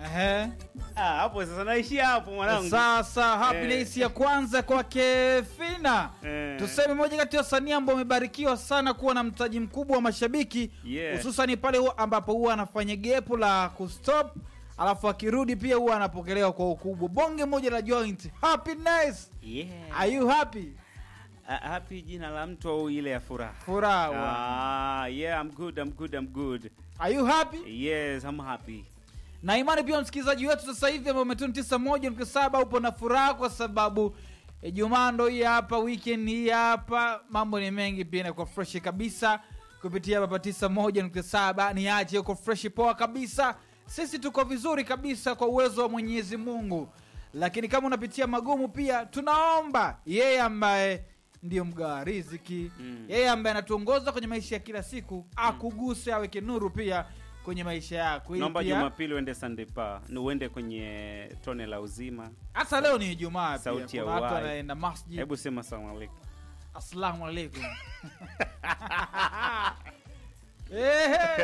Ehe. Ah, hapo sasa naishia hapo mwanangu. Sasa happiness ya kwanza kwake Fina. Eh. Tuseme moja kati ya wasanii ambao wamebarikiwa sana kuwa na mtaji mkubwa wa mashabiki Yeah. hususani pale huwa- ambapo huwa anafanya gepo la kustop alafu akirudi pia huwa anapokelewa kwa ukubwa. Bonge moja la joint. Happiness. Yeah. Are you happy? Ah, happy jina la mtu au ile ya furaha? Furaha. wa- Ah, yeah, I'm good, I'm good, I'm good. Are you happy? Yes, I'm happy. na imani pia msikilizaji wetu sasa hivi ambao umetuni tisa moja nukta saba upo na furaha kwa sababu Ijumaa ndo hii hapa, weekend hii hapa, mambo ni mengi pia inakuwa fresh kabisa kupitia hapa tisa moja nukta saba ni aje uko fresh poa kabisa. Sisi tuko vizuri kabisa kwa uwezo wa Mwenyezi Mungu, lakini kama unapitia magumu pia tunaomba yeye ambaye ndiyo mgawa riziki Mm. yeye ambaye anatuongoza kwenye maisha ya kila siku akuguse, aweke nuru pia kwenye maisha yako ili Naomba pia- Jumapili uende Sunday pa, ni uende kwenye tone la uzima. hata leo ni Ijumaa pia. Sauti ya Kuna watu uhai. wanaenda masjid. Hebu sema salamu alaikum. Assalamu alaikum. Ehe.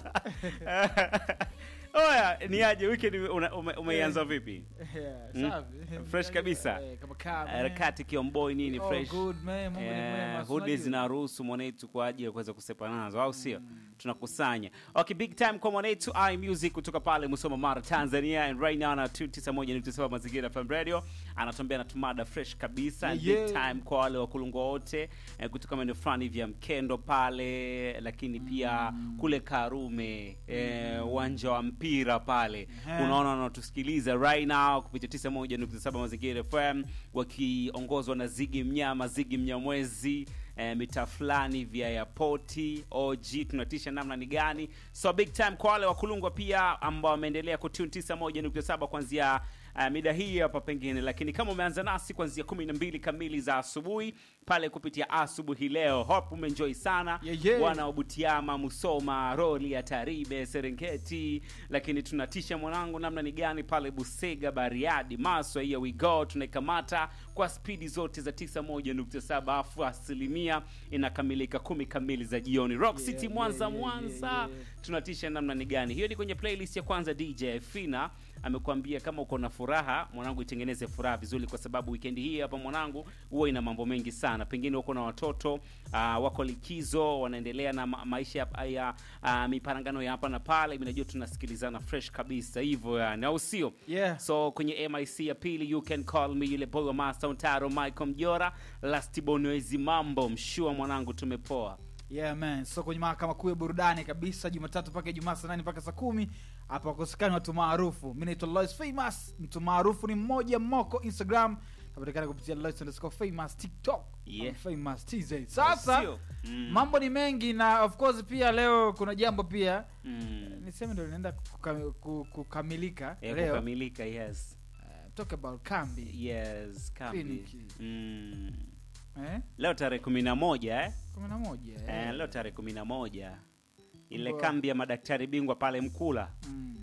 Oya, ni aje weekend una- ume- umeianza vipi? Yeah, Mm. safi. Fresh kabisa. Eh, kama kama, eh. Harakati kiomboi nini Oh, fresh. good, man. Mungu ni mwema, Eh, si hudi unajua? zinaruhusu mwanetu kwa ajili ya kuweza kusepa nazo au sio tunakusanya okay big time kwa mwanetu i music kutoka pale musoma mara tanzania and right now na 291.7 mazingira fm radio anatuambia anatumada fresh kabisa and Yeah, big yeah. time kwa wale wakulungwa wote eh, kutoka maeneo fulani vya mkendo pale lakini pia kule karume eh, uwanja wa mpira pale Ehe. unaona wanatusikiliza right now kupitia 91.7 mazingira fm wakiongozwa na zigi mnyama zigi mnyamwezi eh, mitaa fulani vya yapoti og tunatisha namna ni gani so big time kwa wale wakulungwa pia ambao wameendelea kutune 91.7 kuanzia uh, mida hii hapa pengine lakini kama umeanza nasi kuanzia 12 kamili za asubuhi pale kupitia asubuhi leo hope umeenjoy sana Yeah, yeah. wana wa Butiama, Musoma, Roli ya Taribe, Serengeti, lakini tunatisha mwanangu namna ni gani pale Busega, Bariadi, Maswa, here we go, tunaikamata kwa spidi zote za 91.7 afu asilimia inakamilika kumi kamili za jioni. Rock Yeah, City yeah, Mwanza, yeah, Mwanza, yeah, yeah. tunatisha namna ni gani. Hiyo ni kwenye playlist ya kwanza. DJ Fina amekuambia kama uko na furaha mwanangu, itengeneze furaha vizuri, kwa sababu weekend hii hapa mwanangu huwa ina mambo mengi sana. Pengine uko na watoto uh, wako likizo, wanaendelea na ma maisha ya, ya uh, miparangano ya hapa na pale. Mimi najua tunasikilizana fresh kabisa hivyo yani, au sio? Yeah. So kwenye MIC ya pili, you can call me yule boy wa Master Ontaro, Michael Mjora, Last Bonwezi, mambo mshua mwanangu, tumepoa. Yeah, man. So kwenye mahakama kuu ya burudani kabisa Jumatatu mpaka Ijumaa saa nane mpaka saa kumi hapa wakosekani watu maarufu. Mi naitwa Lois Famous, mtu maarufu ni mmoja moko Instagram napatikana kupitia Lois underscore famous TikTok Yeah. I'm famous TZ. Sasa Sio? Mm. mambo ni mengi na of course pia leo kuna jambo pia Mm. niseme ndo linaenda kukam, ku- kukamilika Ya leo kukamilika, yes. uh, talk about kambi Yes, kambi. Kliniki. Mm. eh? Leo tarehe kumi na moja eh? kumi na moja Eh, eh? leo tarehe kumi na moja ile Mbwa. kambi ya madaktari bingwa pale Mkula mm.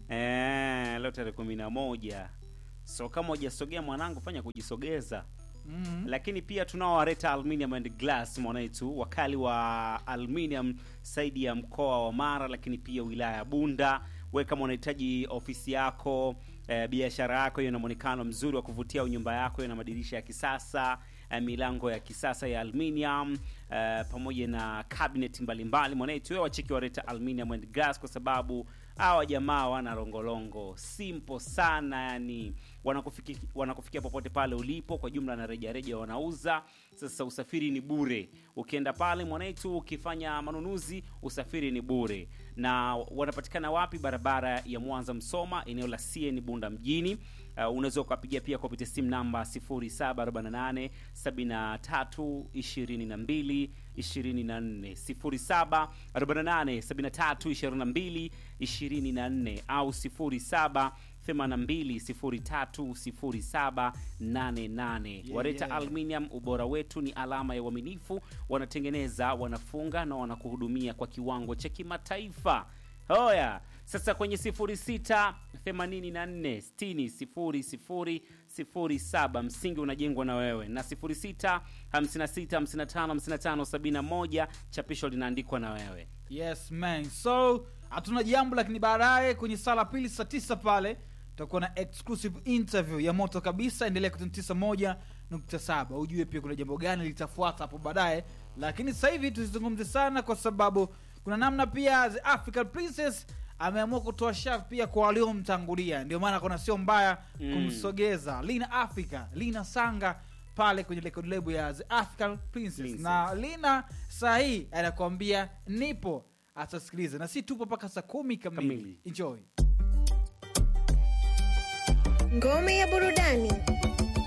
eh, leo tarehe kumi na moja so kama hujasogea mwanangu, fanya kujisogeza Mm. lakini pia tunao wareta aluminium and glass mwanaitu wakali wa aluminium saidi ya mkoa wa mara lakini pia wilaya ya bunda we kama unahitaji ofisi yako eh, biashara yako hiyo na mwonekano mzuri wa kuvutia au nyumba yako hiyo na madirisha ya kisasa eh, milango ya kisasa ya aluminium eh, pamoja na cabinet mbalimbali mwanaitu we wacheki wareta aluminium and glass kwa sababu hawa jamaa wana longolongo simple sana yani wanakufikia wanakufikia popote pale ulipo kwa jumla na rejareja wanauza sasa usafiri ni bure ukienda pale mwanaitu ukifanya manunuzi usafiri ni bure na wanapatikana wapi barabara ya mwanza msoma eneo la cn bunda mjini uh, unaweza ukapigia pia kupitia simu namba 0748 73 22 24 0748 73 22 24 au 07 82030788 Yeah, wareta yeah. aluminium ubora wetu ni alama ya uaminifu wanatengeneza wanafunga na wanakuhudumia kwa kiwango cha kimataifa hoya sasa kwenye 06 84 60 07 msingi unajengwa na wewe na 06 56 55 55 71 chapisho linaandikwa na wewe yes man so hatuna jambo lakini baadaye kwenye saa la pili saa tisa pale tutakuwa na exclusive interview ya moto kabisa endelea kutinitisa moja nukta saba ujue pia kuna jambo gani litafuata hapo baadaye lakini sasa hivi tusizungumze sana kwa sababu kuna namna pia the african princess ameamua kutoa shavu pia kwa waliomtangulia ndio maana kuna sio mbaya Mm. kumsogeza lina africa lina sanga pale kwenye record label ya the african princess, Princess. na lina saa hii anakuambia nipo atasikiliza na si tupo mpaka saa kumi kamili Kamili. enjoy Ngome ya burudani.